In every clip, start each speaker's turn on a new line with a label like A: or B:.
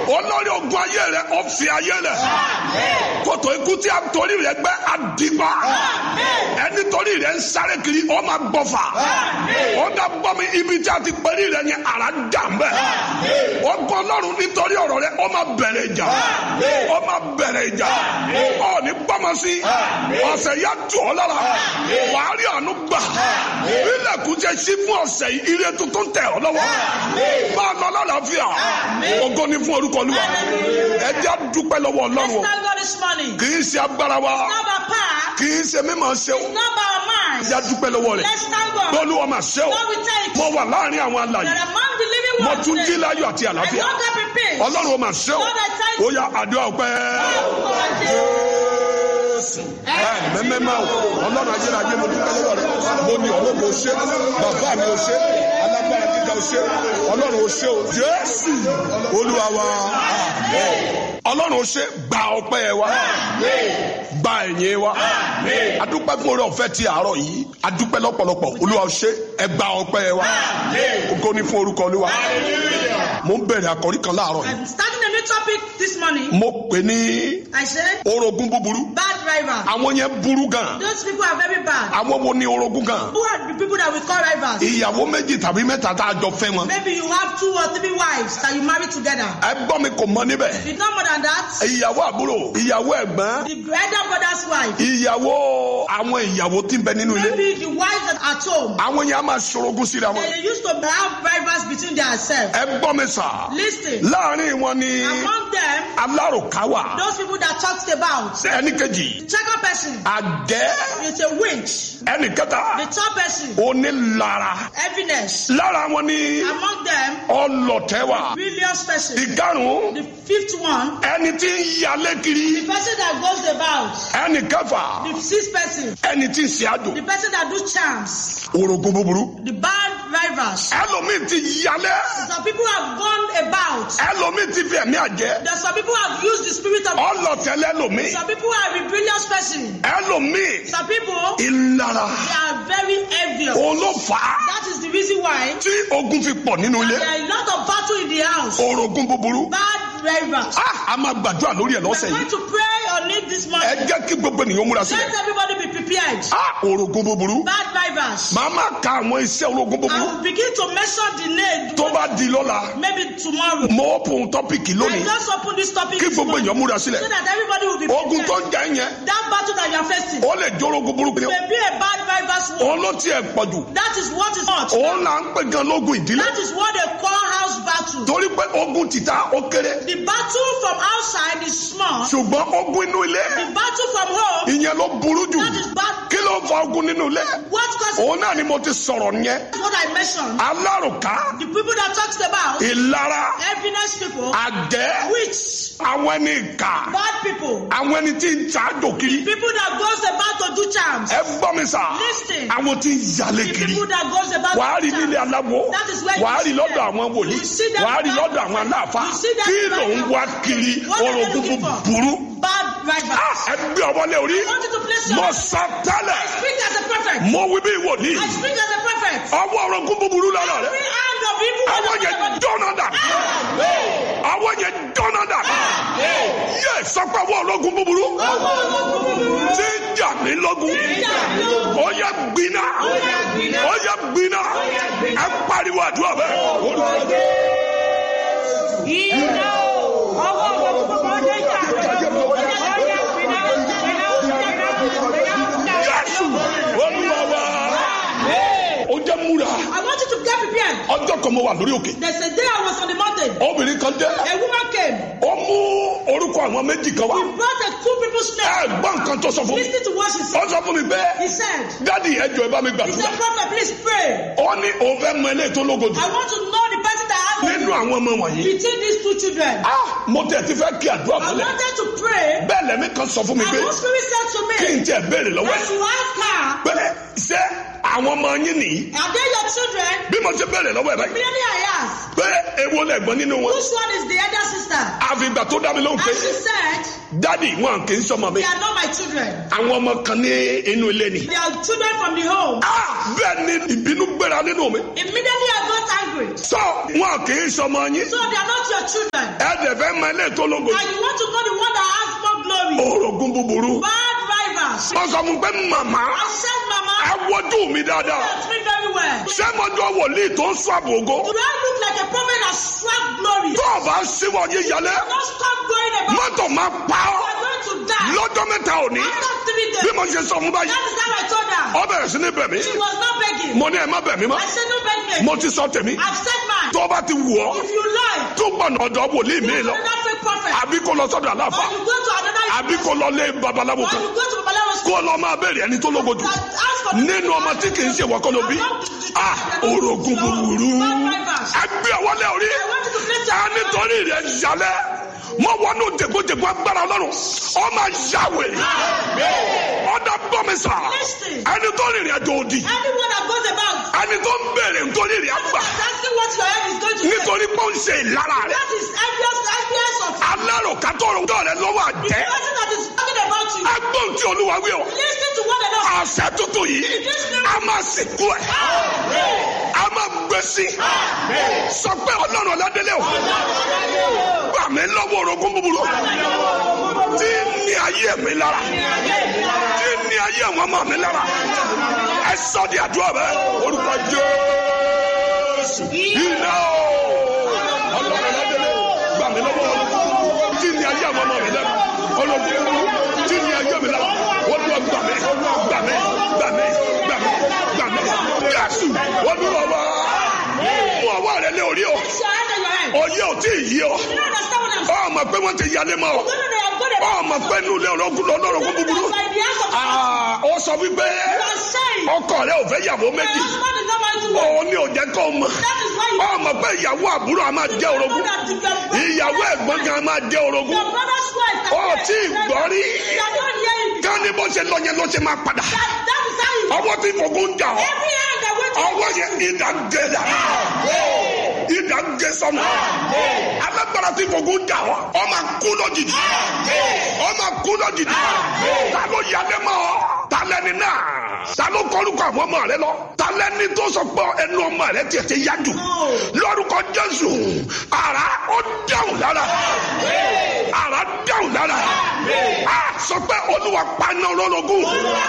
A: olórí ogun ayé rẹ ọ̀fi ayé rẹ kòtò ikú tí a torí rẹ gbẹ́ àdìgbà ẹni torí rẹ ń sáré kiri ọ máa gbọ́fà ó dá gbọ́ mi ibi tí a ti pẹ́rí rẹ ní ara dà mbẹ́ ọgbọ́n ọlọ́run nítorí ọ̀rọ̀ rẹ ọ máa bẹ̀rẹ̀ ìjà ọ máa bẹ̀rẹ̀ ìjà ọ ní gbọ́mọ sí ọ̀sẹ̀ yá tù ọ́ lára wàá rí àánú gbà ilẹ̀kùn jẹ́ sí fún ọ̀sẹ̀ yìí ire tuntun tẹ̀ ọ́ lọ́wọ́ máa lọ lálàáfíà ògo ni fún orúkọ olúwa ẹ jẹ́ dúpẹ́ lọ́wọ́
B: Let's
A: ọlọ́run o
B: thank God this morning.
A: kì í ṣe agbára wa
B: Not by power,
A: kì í ṣe mímọ̀ ṣe o
B: not by our minds.
A: ẹ jẹ́ dúpẹ́ lọ́wọ́ rẹ̀
B: Let's thank God.
A: bọ́ọ̀lù ọmọ ṣe o
B: Lord, we thank
A: mo
B: you.
A: wà láàrin àwọn
B: That
A: alàyè
B: among the living
A: mo
B: ones
A: tún jí
B: today,
A: láyọ̀ àti
B: I
A: àlàáfíà
B: woke up in peace.
A: ọlọ́run ọmọ ṣe o
B: Lord, I thank
A: ó
B: you.
A: yá àdúrà ọpẹ́ mẹ́mẹ́mẹ́ o ọlọ́run ayérayé mo dúpẹ́ lọ́wọ́ rẹ̀ mo ní ọlọ́run o ṣé bàbá mi o ṣé alágbára gíga o ṣé ọlọ́run o ṣé o jésù olúwa wa àmín ọlọ́run o ṣé gba ọpẹ́ wa gba ẹ̀yìn wa adúpẹ́ fún oore ọ̀fẹ́ ti àárọ̀ yìí adúpẹ́ lọ́pọ̀lọpọ̀ olúwa o ṣé ẹ gba ọpẹ́ wa ògo ni fún orúkọ olúwa mo ń bẹ̀rẹ̀ àkọ́rí kan láàárọ̀ yìí
B: I'm starting a new topic this morning.
A: mo pè ní
B: I said,
A: orogún búburú
B: bad driver.
A: àwọn yẹn burú gan
B: Those people are very bad.
A: àwọn wo ni orogún gan
B: Who are the people that we call rivals?
A: ìyàwó méjì tàbí mẹ́ta tá a jọ fẹ́ wọn
B: Maybe you have two or three wives that you marry together.
A: ẹ gbọ́ mi kò mọ níbẹ̀
B: It's not more than that.
A: ìyàwó àbúrò ìyàwó ẹ̀gbọ́n
B: The elder brother's wife.
A: ìyàwó àwọn ìyàwó tí ń bẹ nínú ilé
B: Maybe the wives that are at home.
A: àwọn yẹn á máa ṣorogún síra wọn
B: They used to have rivals between themselves.
A: ẹ gbọ́ mi sà
B: Listen.
A: láàrin wọn ni
B: Among them,
A: alárùká wà
B: those people that talked about.
A: ẹnì kejì
B: The second person
A: àgẹ́
B: is a winch.
A: ẹnì kẹta
B: The third person,
A: onílara
B: heaviness.
A: lára wọn ni
B: Among them,
A: ọlọ̀tẹ̀ wà
B: rebellious person.
A: ìkarùn
B: The fifth one,
A: ẹni tí ń yalé kiri
B: the person that goes about.
A: ẹnì kẹfà
B: The sixth person,
A: ẹni tí ń ṣe àjò
B: the person that do charms.
A: orogún búburú
B: The bad rivals.
A: ẹlòmíì ti yalé
B: Some people have gone about.
A: ẹlòmíì ti fi ẹ̀mí àjẹ́
B: There some people have used the spirit of.
A: ọlọ̀tẹ̀ lẹ́lòmíì
B: Some people are rebellious person.
A: ẹlòmíì
B: Some people
A: ìlara
B: they are very envious.
A: òun ló fà á
B: That is the reason why
A: tí ogun fi pọ̀ nínú ilé
B: there are a lot of battle in the house.
A: orogún búburú
B: Bad rivals.
A: Ah, a máa gbàdúrà lórí ẹ̀
B: We
A: lọ́sẹ̀
B: are going
A: yìí
B: to pray on it this
A: ẹ
B: morning.
A: jẹ́ kí gbogbo ènìyàn múra sílẹ̀
B: Let everybody be prepared.
A: Ah, orogún búburú
B: Bad rivals.
A: màá máa ka àwọn iṣẹ́ orogún
B: I
A: búburú
B: will begin to mention the name.
A: tó bá di lọ́la
B: Maybe tomorrow.
A: mo open tọ́pìkì
B: I
A: lónìí
B: just open this topic
A: kí
B: this
A: gbogbo
B: morning
A: èèyàn múra
B: so
A: sílẹ̀
B: that everybody will be
A: ogun tó
B: prepared.
A: ń jẹ́ yẹn
B: That battle that you are facing
A: ó lè jó orogún burúkú ni
B: may be a bad rivals war.
A: òun ló tiẹ̀ pọ̀ jù
B: That is what is hot.
A: òun là ń pè gan lógun ìdílé
B: That is what they call house battle.
A: torí pé ogun tìta ó kéré
B: The battle from outside is small.
A: ṣùgbọ́n ogun inú ilé
B: The battle from home,
A: ìyẹn ló burú jù
B: that is bad.
A: kí ló fa ogun nínú ilé
B: What causes
A: òun náà ni mo ti sọ̀rọ̀ yẹn
B: what I mentioned?
A: alárùká
B: The people that talks about
A: ìlara
B: heaviness people,
A: àjẹ́
B: witch,
A: àwọn ẹni ìkà
B: bad people,
A: àwọn ẹni tí ń ṣáájò kiri
B: people that goes about to do charms,
A: ẹ gbọ́ mi sà
B: Listen.
A: àwọn tí ń yalé
B: the
A: kiri
B: people that goes about
A: wàá rí
B: to do
A: nílé
B: charms.
A: aláwo
B: That is where you
A: wàá rí
B: see
A: lọ́dọ̀
B: them.
A: àwọn wòlíì
B: You see them
A: wàá rí
B: back
A: lọ́dọ̀
B: of
A: àwọn
B: them.
A: aláàfáà
B: You see them
A: kí
B: back
A: ló ń
B: of
A: wá
B: them.
A: kiri
B: What are they
A: orogún
B: looking for?
A: burú
B: Bad rivals.
A: Ah, ẹ gbé ọwọ́ lé orí
B: I want you to place your
A: mo
B: I
A: sọ tẹ́lẹ̀
B: speak as a prophet.
A: mo wí bí wòlíì
B: I speak as a prophet.
A: ọwọ́ orogún búburú lára rẹ
B: Every hand of evil one
A: àwọn
B: of
A: yẹn
B: them.
A: dọ́nà dà àwọn yẹn dọ́nà dà yẹ sọpẹ́ ọwọ́ orogún búburú tí ń jà mí lógun ó yẹ gbiná ó yẹ gbiná ẹ pariwo àdúrà bẹ́ẹ̀.
B: Iná ọwọ́ ọwọ́ gbogbo ọdẹ jà.
A: Jésù olúwa wa ó jẹ́ múra
B: I want you to get prepared.
A: ọjọ́ kan mo wà lórí òkè
B: There's a day I was on the mountain.
A: obìnrin kan dé
B: A woman came.
A: ó mú orúkọ àwọn méjì kan wá
B: He brought a two people's
A: ẹ
B: name.
A: gbọ́ nǹkan tó sọ fún mi
B: Listen to what she
A: ó
B: said.
A: sọ fún mi pé
B: He said,
A: dádì ẹjọ ẹ bá mi
B: He
A: gbàdúrà
B: said, Prophet, please pray.
A: ó ní òun fẹ́ mọ ilé tó lógo jù
B: I want to know the person that has
A: nínú àwọn ọmọ wọ̀nyí
B: between these two children.
A: ah mo tẹ̀ ti fẹ́ kí àdúrà
B: I
A: mọ́lẹ̀
B: wanted to pray.
A: bẹ́ẹ̀ lẹ́mí kan sọ fún mi
B: And
A: pé
B: one spirit said to
A: kí n
B: me,
A: tiẹ̀ béèrè lọ́wọ́
B: As
A: ẹ̀
B: you ask her,
A: pé ṣé àwọn ọmọ yín nìyí
B: Are they your children?
A: bí mo ti béèrè lọ́wọ́ ẹ̀ báyìí
B: Immediately I asked,
A: pé èwo lẹ̀gbọ́n nínú wọn
B: Which one is the elder sister?
A: àfìgbà tó dá mi lóhùn pé
B: And she said,
A: dádì wọn kì í sọmọ mi
B: They are not my children.
A: àwọn ọmọ kan ní inú ilé ni.
B: They are children from the home.
A: Ah, bẹ́ẹ̀ ni ìbínú gbéra nínú mi.
B: Immediately I got angry.
A: sọ wọn kì í sọmọ yín.
B: So they are not your children.
A: ẹ dẹ̀ fẹ́ mọ ilé tó lógo
B: And you want to know the one that has more glory.
A: orogún búburú
B: Bad rivals.
A: wọ́n sọ fún pé màmá
B: I said, Mama,
A: ẹ wojú mi dáadáa
B: that's me very well.
A: ṣé mo jọ wòlíì tó ń sọ àbògó
B: Do I look like a prophet that swag glory?
A: tó o bá síwọ̀ yé yálẹ̀
B: Don't stop going about.
A: mọ́tò máa pa
B: You
A: ọ́
B: are going to die.
A: lọ́jọ́ mẹ́ta òní
B: After three
A: bí
B: days.
A: mo ṣe sọ fún báyìí
B: That is how I told her.
A: ọ bẹ̀rẹ̀ sí ní bẹ̀ mí
B: She was not begging.
A: mo ní ẹ má bẹ̀ mí mọ́
B: I said, no begging.
A: mo ti sọ tèmi
B: I've said mine.
A: tó o bá ti wù ọ́
B: If you lie,
A: tó gbọ̀nà ọ̀dọ̀ wòlíì mi lọ
B: another fake prophet.
A: àbí kó lọ sọ́dọ̀
B: Or
A: àláfà
B: you go to another
A: àbí kó lọ lé babaláwo
B: Or
A: kan
B: you go to Babalawo school.
A: kó lọ máa bẹ̀rẹ̀ ẹni tó lógo jù
B: That ask for
A: nínú ọmọ tí kì í ṣe wọ́kọ́ ló bí ah orogún búburú ẹgbẹ́ ọwọ́lẹ́ orí
B: I want you to place your
A: a nítorí rẹ̀ yálẹ̀ mọ wọnú jẹgbẹjẹgbẹ agbára ọlọ́run ọmọ yàwé ọdọ bọmísà ẹni tó rìnrìn àjò òdì
B: Anyone that goes about
A: ẹni tó ń bèrè nítorí rẹ̀ àgbà
B: asking what your head is going to say.
A: nítorí pé ó ń ṣe ìlara rẹ̀
B: That is envious, envious of
A: alárò kátó ọ̀rọ̀ rẹ̀ lọ́wọ́
B: the
A: àjẹ́
B: person that is talking about you.
A: agbóhùn tí olúwa wí ọ
B: Listen to what the Lord
A: àṣẹ tuntun yìí a máa sìnkú ẹ a máa gbèsè sọ pé ọlọ́run ọ̀làdélé o gbà mí lọ́wọ́ orogún búburú tí ní ayé mi lára tí ní ayé àwọn ọmọ mi lára ẹ sọ di àdúrà bẹ orúkọ jésù iná o ọlọ́run ọ̀làdélé gbà mí lọ́wọ́ orogún tí ní ayé àwọn ọmọ mi lára orogún búburú tí ní ayé mi lára olúwa gbà mí gbà mí gbà mí gbà mí gbà mí jésù olúwa wá mú ọwọ́ rẹ lé orí o
B: Place your hand on your head.
A: oyè ò tí ì yí ọ
B: You don't understand what I'm saying.
A: ọmọ pé wọ́n ti yálé mọ́ ọ
B: You don't know they are good about
A: ọmọ pé inú ilé ọlọ́gùn lọ́lọ́rọ̀gùn búburú
B: By the hands of God.
A: Ah, ó sọ wípé
B: You are saying
A: ọkọ rẹ ò fẹ́ yàwó
B: my
A: méjì
B: husband is not going to work.
A: òun ni ò jẹ́ kó mọ̀
B: That is why you
A: ọmọ pé ìyàwó àbúrò a máa jẹ́ orogún
B: that your brother-
A: ìyàwó ẹ̀gbọ́n kan a máa jẹ́ orogún
B: your brother's wife.
A: ó tí ì gbọ́ rí
B: You are not hearing.
A: ká ní bó ṣe lọ yẹn ló ṣe máa padà
B: That, that is how you.
A: ọwọ́ tí fògùn jà ọ́
B: Every hand that went to
A: ọwọ́ yẹn ìdá gé dà ìdá gé sọnù alágbára tí fògùn jà ọ́ ọ máa kú lójijì ọ máa kú lójijì ta ló yálé mọ́ ọ ta lẹ́ni náà ta ló kọlùkọ àwọn ọmọ rẹ lọ ta lẹ́ni tó sọ pé ẹnu ọmọ rẹ tiẹ̀ ti yá jù lórúkọ jésù ara ó dáhùn lára ara dáhùn lára a sọ pé olúwa paná olórogún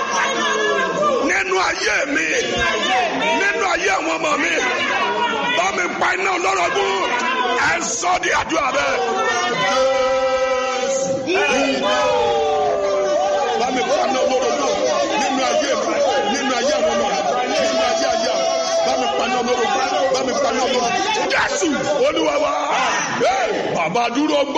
A: nínú ayé mi nínú ayé àwọn ọmọ mi bá mi pa iná olórogún ẹ sọ di àdúrà bẹ́ẹ̀. bá mi pa iná olórogún nínú ayé mi nínú ayé àwọn ọmọ mi nínú ayé ayé àwọn bá mi pa iná olórogún bá mi pa iná olórogún. jésù olúwa wa bàbá dúró gbọ́.